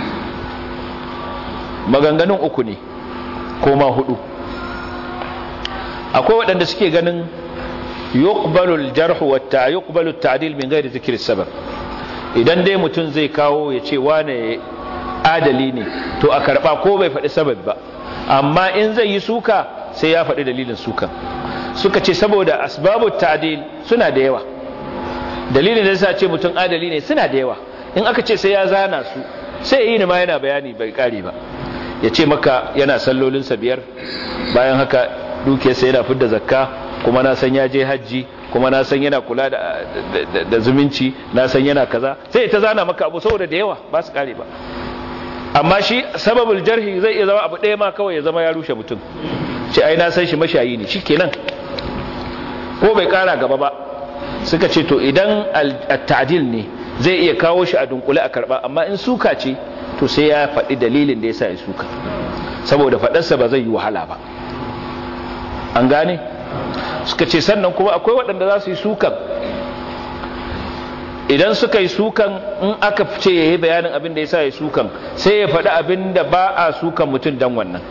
maganganun uku ne ko ma hudu akwai waɗanda suke ganin yuqbalu al-jarh wa yuqbalu at-ta'dil min ghairi dhikri sabab idan dai mutum zai kawo ya ce wane adali ne to a karba ko bai faɗi sabab ba amma in zai yi suka sai ya faɗi dalilin suka suka ce saboda asbabu ta'dil suna da yawa dalilin da yasa ce mutum adali ne suna da yawa in aka ce sai ya zana su sai yi ne ma yana bayani bai kare ba ya ce maka yana sallolinsa biyar bayan haka dukiyarsa yana fidda zakka kuma na san ya je hajji kuma na san yana kula da zumunci na san yana kaza sai ta zana maka abu saboda da yawa ba su kare ba amma shi sababul jarhi zai iya zama abu ɗaya ma kawai ya zama ya rushe mutum ce ai na san shi mashayi ne shikenan ko bai kara gaba ba suka ce to idan at-ta'dil ne zai iya kawo shi a dunkule a karba amma in suka ce to sai ya faɗi dalilin da yasa ya suka saboda faɗarsa ba zai yi wahala ba an gane suka ce sannan kuma akwai waɗanda za su yi sukan idan suka yi sukan in aka ce ya yi bayanin abin da ya sa ya sukan sai ya faɗi abin da ba a sukan mutum don wannan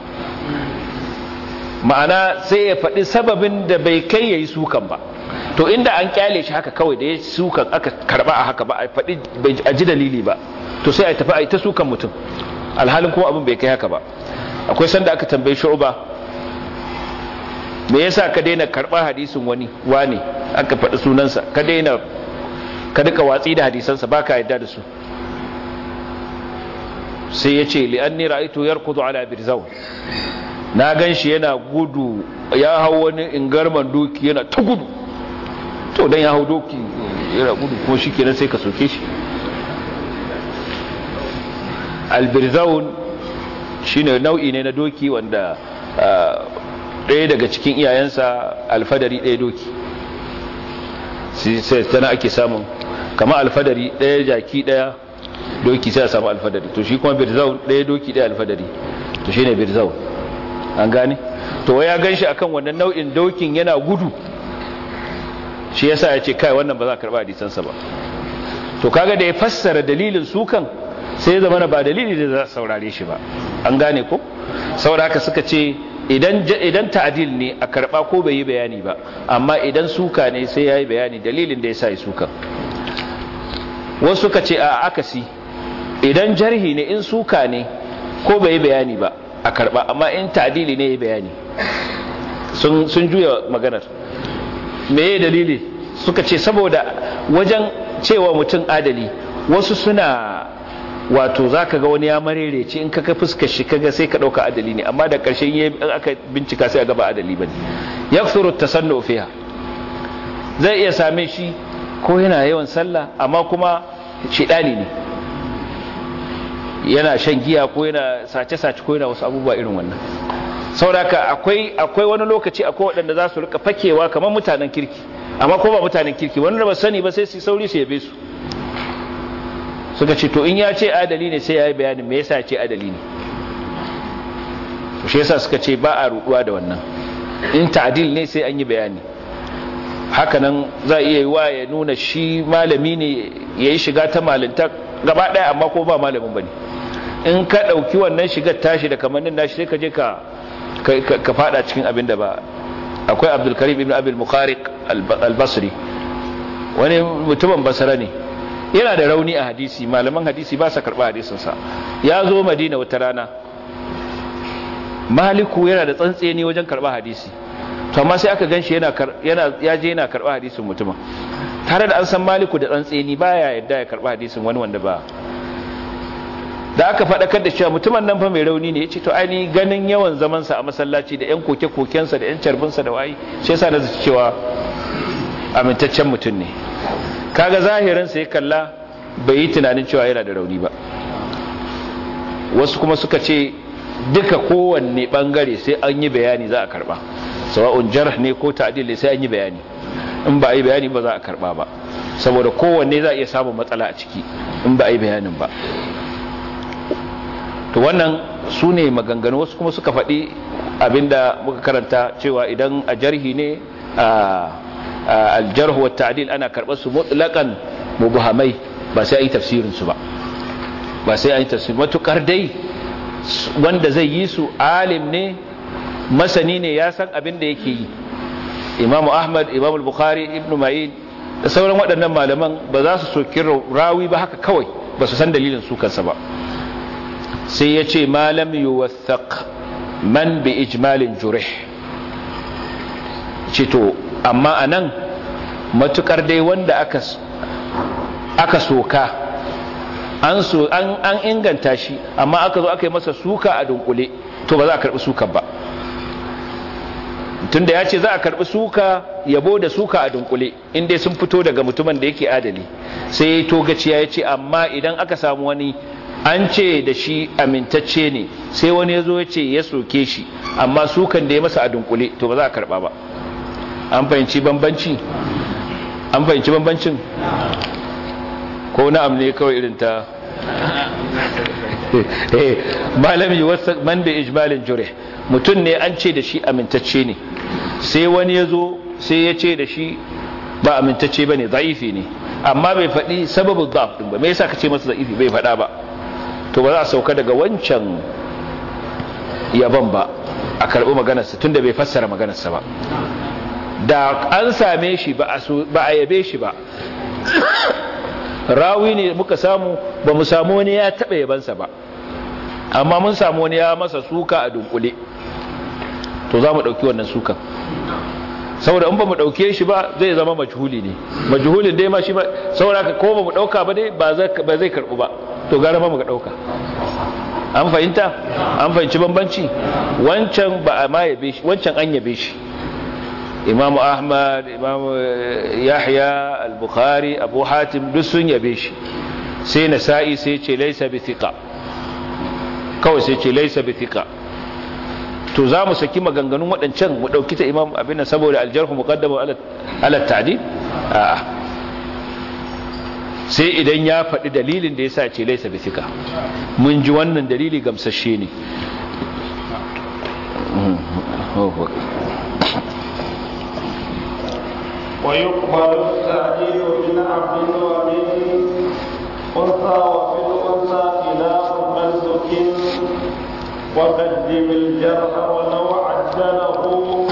ma'ana sai ya faɗi sababin da bai kai ya yi sukan ba to inda an kyale shi haka kawai da ya sukan aka karba a haka ba a faɗi a ji dalili ba to sai a tafi a yi ta sukan mutum alhalin kuma abin bai kai haka ba akwai sanda aka tambayi shu'uba me yasa ka daina karba hadisin wani wane aka faɗi sunansa ka daina ka duka watsi da hadisansa baka yadda da su sai ya ce li'anni ra'aytu yarkudu ala birzaw na gan shi yana gudu ya hau wani ingarman doki yana ta gudu to dan ya hau doki yana gudu kuma shi kenan sai ka soke shi albirzaun shine nau'i ne na doki wanda ɗaya daga cikin iyayensa alfadari ɗaya doki sai tana ake samun kama alfadari ɗaya jaki ɗaya doki sai a samu alfadari to shi kuma birzaun ɗaya doki ɗaya alfadari to shine birzaun an gane to ya gan shi akan wannan nau'in dokin yana gudu shi yasa ya ce kai wannan ba za a karɓa hadisansa ba to kaga da ya fassara dalilin sukan sai ya zama ba dalili da za a saurare shi ba an gane ko saboda haka suka ce idan idan ta'dil ne a karba ko bai yi bayani ba amma idan suka ne sai yayi bayani dalilin da yasa yi suka wasu suka ce a akasi idan jarhi ne in suka ne ko bai yi bayani ba a karba amma in ta'dili ne yayi bayani sun sun juya maganar me dalili suka ce saboda wajen cewa mutum adali wasu suna wato za ka ga wani ya marerece in ka fuskar shi kaga sai ka ɗauka adali ne amma da ƙarshen yi aka bincika sai a gaba adali ba ne ya furu ta sanna fiha zai iya same shi ko yana yawan sallah amma kuma shidani ne yana shan giya ko yana sace-sace ko yana wasu abubuwa irin wannan sauraka akwai akwai wani lokaci akwai waɗanda za su rika fakewa kamar mutanen kirki amma ko ba mutanen kirki wanda ba sani ba sai su sauri su yabe su suka ce to in ya ce adali ne sai ya yi bayanin me yasa ce adali ne shi yasa suka ce ba a ruduwa da wannan in ta'dil ne sai an yi bayani hakanan za a iya yi wa ya nuna shi malami ne ya yi shiga ta malinta gaba ɗaya amma ko ba malamin ba ne in ka ɗauki wannan shigar tashi da kamannin nashi sai ka je ka ka fada cikin abin da ba akwai abdulkarim ibn abil mukhariq al-basri wani mutumin basara ne yana da rauni a hadisi malaman hadisi ba sa karɓa hadisinsa ya zo madina wata rana maliku yana da tsantseni wajen karɓa hadisi to amma sai aka gan shi ya je yana karɓa hadisin mutumin tare da an san maliku da tsantseni baya yadda ya karɓa hadisin wani wanda ba da aka faɗakar da cewa mutumin nan fa mai rauni ne ya ce to aini ganin yawan zamansa a masallaci da yan koke-kokensa da yan carbinsa da wayi shi yasa na zaci cewa amintaccen mutum ne kaga zahirinsa ya kalla bai yi tunanin cewa yana da rauni ba wasu kuma suka ce duka kowanne bangare sai an yi bayani za a karba sawa'un jarh ne ko ta'dil ne sai an yi bayani in ba a yi bayani ba za a karba ba saboda kowanne za a iya samun matsala a ciki in ba a yi bayanin ba to wannan su ne maganganu wasu kuma suka faɗi abinda muka karanta cewa idan a jarhi ne a aljarh wa ta'dil ana karɓar su mutlaqan mubhamai ba sai ayi tafsirin su ba ba sai ayi tafsir matukar dai wanda zai yi su alim ne masani ne ya san abin da yake yi Imam Ahmad Imam Bukhari Ibn Ma'in da sauran waɗannan malaman ba za su soki rawi ba haka kawai ba su san dalilin su kansa ba sai ya ce malam yuwathaq man bi ijmalin jurih ce to amma a nan matukar dai wanda aka aka soka an so an an inganta shi amma aka zo aka yi masa suka a dunkule to ba za a karbi sukan ba tunda ya ce za a karbi suka yabo da suka a dunkule inda sun fito daga mutumin da yake adali sai to gaciya ya ce amma idan aka samu wani an ce da shi amintacce ne sai wani ya zo ya ce ya soke shi amma sukan da ya masa a dunkule to ba za a karba ba an fahimci bambanci an fahimci bambancin ko na'am ne kawai irin ta malami wasu man da ijmalin jure mutum ne an ce da shi amintacce ne sai wani ya zo sai ya ce da shi ba amintacce ba ne za'ifi ne amma bai faɗi sababin za'af ɗin ba me yasa ka ce masa za'ifi bai faɗa ba to ba za a sauka daga wancan yaban ba a karɓi maganarsa tun da bai fassara maganarsa ba da an same shi ba a yabe shi ba rawi ne muka samu ba mu samu wani ya taɓa yabansa ba amma mun samu wani ya masa suka a dunkule to za mu ɗauki wannan sukan saboda in ba mu ɗauke shi ba zai zama majhuli ne majhulin dai ma shi ba saboda ko ba mu ɗauka ba dai ba zai karɓu ba to gara ma mu ga ɗauka an fahimta an fahimci bambanci wancan ba a ma yabe shi wancan an yabe shi imam ahmad imam yahya al-bukhari abu hatim duk sun yabe shi sai nasa'i sai ce laysa bi thiqa kawai sai ce laysa bi thiqa to za mu saki maganganun waɗancan mu ɗauki ta imam abin saboda aljarhu muqaddamu ala ta'dil a'a sai idan ya faɗi dalilin da yasa ce laysa bi thiqa mun ji wannan dalili gamsashe ne ويقبل التعديل من عبد ومن أنثى وفي الأنثى خلاف ملك وقدم الجرح ولو عدله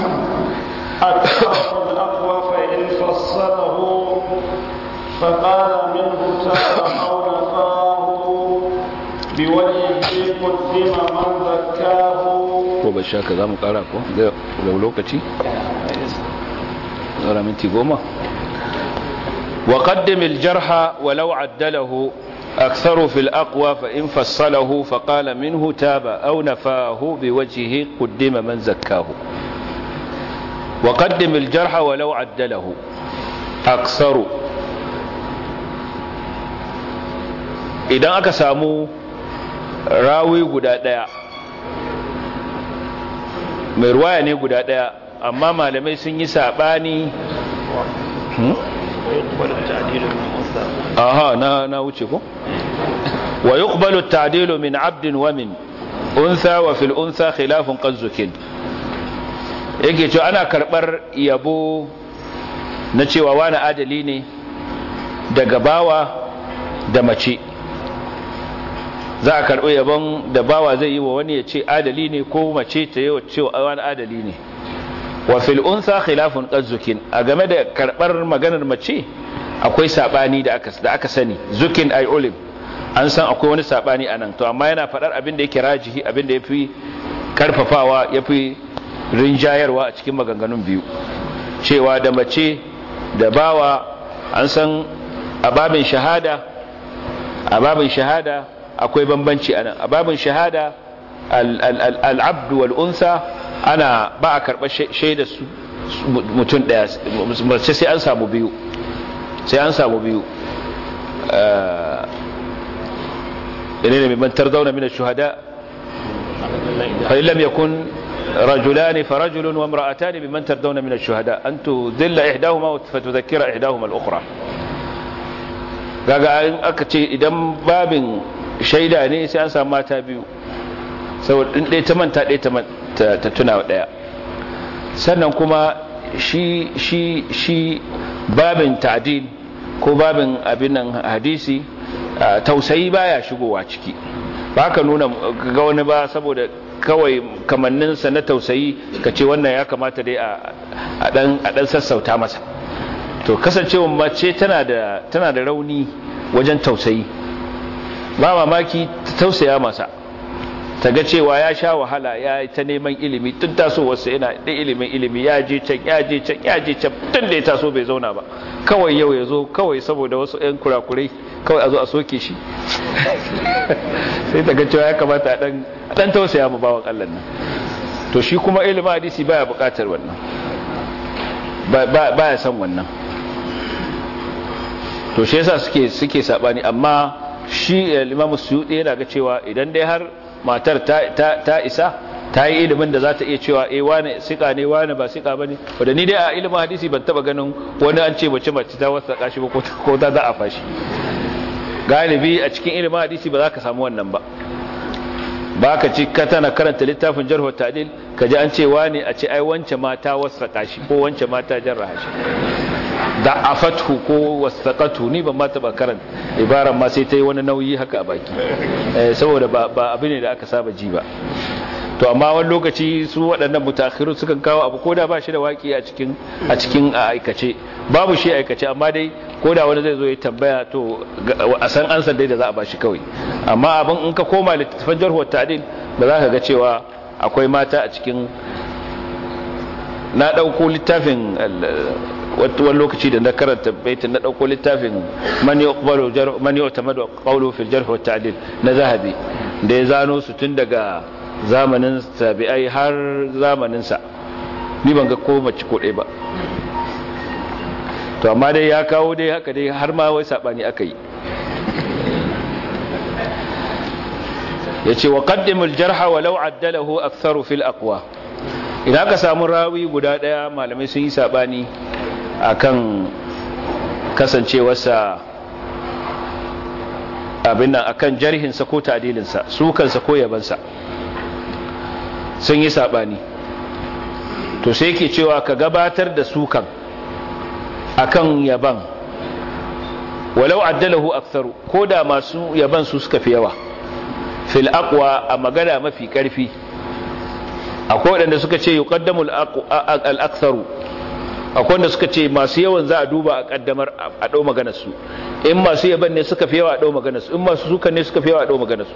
أكثر الأقوى فإن فصله فقال منه تاب أو نفاه بوجهه قدم من ذكاه ko bai sha ka za mu kara ko da lokaci tsara minti goma wa qaddim al-jarha walau addalahu أكثر في الأقوى فإن فصله فقال منه تاب أو نفاه بوجهه قدم من زكاه وقدم الجرح ولو عدله أكثر idan aka samu rawi guda ɗaya mai ruwaya ne guda ɗaya amma malamai sun yi saɓani aha na na wuce ko wa yuqbalu at-ta'dilu min 'abdin wa min untha wa fil untha khilafun qazzukin yake cewa ana karbar yabo na cewa wani adali ne daga bawa da mace za a karbi yabon da bawa zai yi wa wani ya ce adali ne ko mace ta yi wa cewa wani adali ne wa fil untha khilafun qazzukin a game da karbar maganar mace akwai sabani da aka da aka sani zukin ay ulim an san akwai wani sabani anan to amma yana fadar abin da yake rajihi abin da yafi karfafawa yafi rinjayarwa a cikin maganganun biyu cewa da mace da bawa an san ababin shahada ababin shahada akwai bambanci anan ababin shahada al-abd wal unsa ana ba a karɓar shaida su mutum ɗaya mace sai an samu biyu sai an samu biyu ɗane ne mai tarzauna min shuhada fa'in lam yakun رجلان فرجل وامرأتان ممن تردون من الشهداء أن تذل إحداهما فتذكر إحداهما الأخرى kaga in aka ce idan babin shaida ne sai an samu mata biyu saboda in ɗaya ta manta ɗaya ta tuna ɗaya sannan kuma shi shi shi babin ta'dil ko babin abin nan hadisi tausayi baya shigowa ciki ba ka nuna ga wani ba saboda kawai kamanninsa na tausayi ka ce wannan ya kamata dai a dan sassauta masa to kasancewa mace tana da tana da rauni wajen tausayi ba mamaki ta tausaya masa ta ga cewa ya sha wahala ya yi ta neman ilimi tun tasowarsa yana da ilimin ilimi ya je can ya je can ya je can tun da ya taso bai zauna ba kawai yau ya zo kawai saboda wasu 'yan kurakurai kawai a zo a soke shi sai ta ga cewa ya kamata a dan tausaya mu bawan Allah nan to shi kuma ilimin hadisi baya bukatar wannan baya san wannan to shi yasa suke suke sabani amma shi Imam Suyuti yana ga cewa idan dai har matar ta isa ta yi ilimin da za ta iya cewa eh wane sika ne wane ba sika bane wanda ni dai a ilimin hadisi ban taba ganin wani an ce mace mace ta wasa kashi ba ko ta za a fashi galibi a cikin ilimin hadisi ba za ka samu wannan ba ba ka ci ka tana karanta littafin jarhu ta'dil ka ji an ce wane a ce ai wance mata wasa kashi ko wance mata jarraha shi da afathu ko wasaqatu ni ban ma taba karanta ibaran ma sai ta yi wani nauyi haka a baki saboda ba abu ne da aka saba ji ba to amma wani lokaci su waɗannan mutakhiru sukan kawo abu koda ba shi da waki a cikin a cikin aikace babu shi aikace amma dai koda wani zai zo ya tambaya to a san ansan dai da za a bashi kawai amma abin in ka koma littafin jarhu ta'dil ba za ka ga cewa akwai mata a cikin na ɗauko littafin wani lokaci da na karanta baitin na ɗauko littafin man yuqbalu man yu'tamadu qawlu fil jarh wa ta'dil na zahabi da ya zano su tun daga zamanin tabi'ai har zamaninsa ni ban ga ko mace ko ɗaya ba to amma dai ya kawo dai haka dai har ma wai saɓani aka yi ya ce wa ƙaddimul jarha walau addalahu aktharu fil aqwa idan aka samu rawi guda ɗaya malamai sun yi saɓani akan kasancewarsa abin nan akan jarhinsa ko ta'dilinsa sukansa ko yabansa sun yi sabani to sai yake cewa ka gabatar da sukan akan yaban walau addalahu aktharu ko da masu yaban su suka fi yawa fil aqwa a magana mafi karfi akwai wadanda suka ce yuqaddamu al aktharu akwai wanda suka ce masu yawan za a duba a kaddamar a dau maganar su in masu yaban ne suka fi yawa a dau maganar su in masu sukan ne suka fi yawa a dau maganar su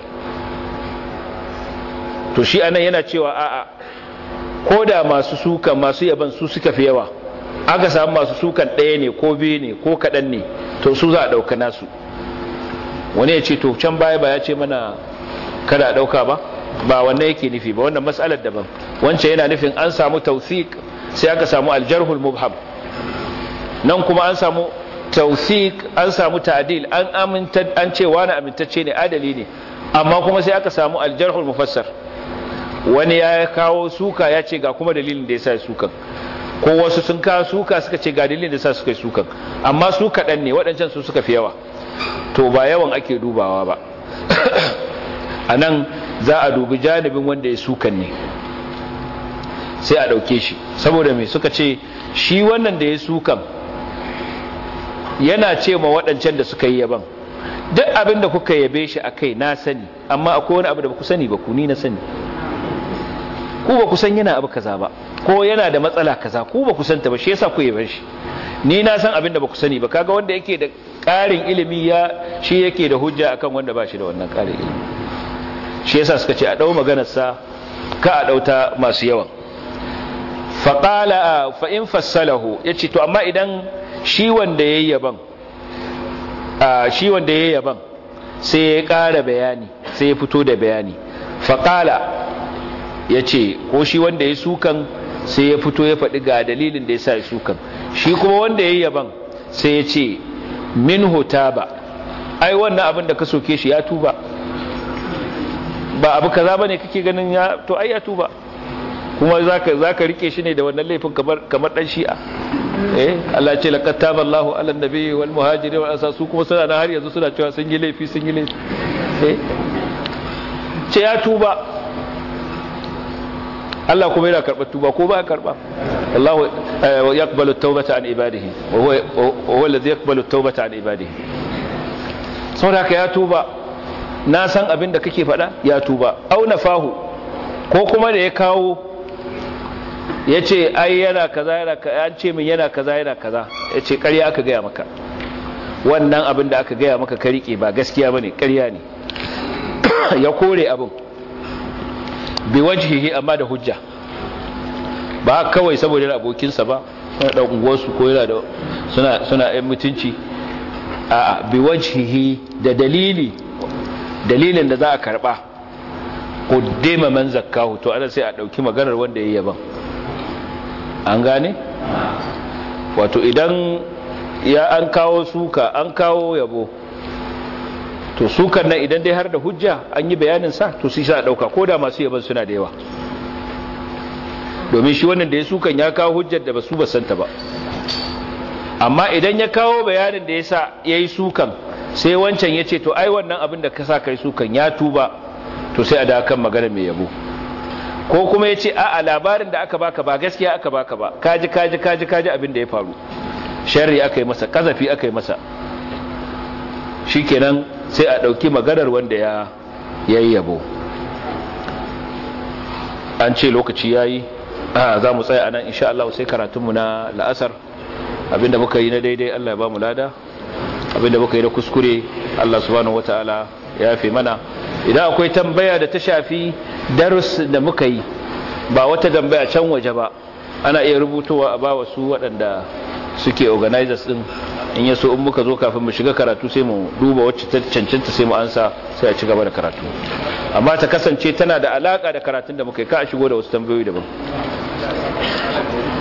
to shi anan yana cewa a'a ko da masu sukan masu yaban su suka fi yawa aka samu masu sukan ɗaya ne ko biyu ne ko kaɗan ne to su za a ɗauka nasu wani ya ce to can baya ba ya ce mana kada a ɗauka ba ba wannan yake nufi ba wannan matsalar daban wancan yana nufin an samu tausik sai aka samu aljarhul mubham nan kuma an samu tausik an samu ta'dil an aminta an ce wani amintacce ne adali ne amma kuma sai aka samu aljarhul mufassar wani ya kawo suka ya ce ga kuma dalilin da ya sa sukan ko wasu sun kawo suka suka ce ga dalilin da ya sa suka yi sukan amma su kaɗan ne waɗancan su suka fi yawa to ba yawan ake dubawa ba a nan za a dubi janibin wanda ya sukan ne sai a ɗauke shi saboda mai suka ce shi wannan da ya sukan yana ce ma waɗancan da suka yi yaban duk abin da kuka yabe shi a kai na sani amma akwai wani abu da ba ku sani ba ku ni na sani ku ba ku san yana abu kaza ba ko yana da matsala kaza ku ba ku santa ba shi yasa ku yabe shi ni na san abin da ba ku sani ba kaga wanda yake da ƙarin ilimi ya shi yake da hujja akan wanda ba shi da wannan ƙarin ilimi shi yasa suka ce a ɗau maganarsa ka a ɗauta masu yawan faƙala fa'in fassalahu ya ce to amma idan shi wanda ya yi yaban shi wanda ya yi yaban sai ya ƙara bayani sai ya fito da bayani faƙala ya ce ko shi wanda ya sukan sai ya fito ya faɗi ga dalilin da ya sa ya sukan shi kuma wanda ya yi yaban sai ya ce min ba ai wannan abin da ka soke shi ya tuba ba abu kaza bane kake ganin ya to ai ya tuba kuma zaka zaka rike shi ne da wannan laifin kamar kamar dan shi'a eh Allah ce laqad taballahu ala nabi wal muhajirin wal ansar su kuma suna har yanzu suna cewa sun yi laifi sun yi laifi eh ce ya tuba Allah kuma yana karɓar tuba ko ba karɓa Allah yaqbalu at-taubata an ibadihi wa huwa alladhi yaqbalu at-taubata an ibadihi saboda ya tuba na san abin da kake faɗa ya tuba au fahu ko kuma da ya kawo ya ce ai yana kaza yana an ce min yana kaza yana kaza ya ce ƙarya aka gaya maka wannan abin da aka gaya maka ka riƙe ba gaskiya ba ne ƙarya ne ya kore abin bi wajhihi amma da hujja ba kawai saboda yana abokinsa ba suna ɗan unguwarsu ko yana da suna suna ‘yan mutunci a bi wajhihi da dalili dalilin da za a karba kuddima man zakkahu to ana sai a dauki maganar wanda yayi yaban an gane wato idan ya an kawo suka an kawo yabo to sukan nan idan dai har da hujja an yi bayanin sa to sai sa dauka koda masu yaban suna da yawa domin shi wannan da ya sukan ya kawo hujjar da basu basanta ba amma idan ya kawo bayanin da yasa yayi sukan sai wancan ya ce to ai wannan abin da ka sa kai sukan ya tuba to sai a da kan magana mai yabo ko kuma ya ce a'a labarin da aka baka ba gaskiya aka baka ba kaji kaji kaji kaji abin da ya faru sharri aka yi masa kazafi aka yi masa shikenan sai a ɗauki maganar wanda ya yayi yabo an ce lokaci yayi a za mu tsaya anan insha Allah sai karatunmu na la'asar abinda muka yi na daidai Allah ya ba mu lada abinda muka yi da kuskure Allah subhanahu wataala ya fi mana idan akwai tambaya da ta shafi darus da muka yi ba wata tambaya can waje ba ana iya rubutowa a ba wasu waɗanda suke organizers din in yaso in muka zo kafin mu shiga karatu sai mu duba wacce ta cancanta sai mu ansa sai a ci gaba da karatu amma ta kasance tana da alaka da karatun da muka yi ka a shigo da wasu tambayoyi daban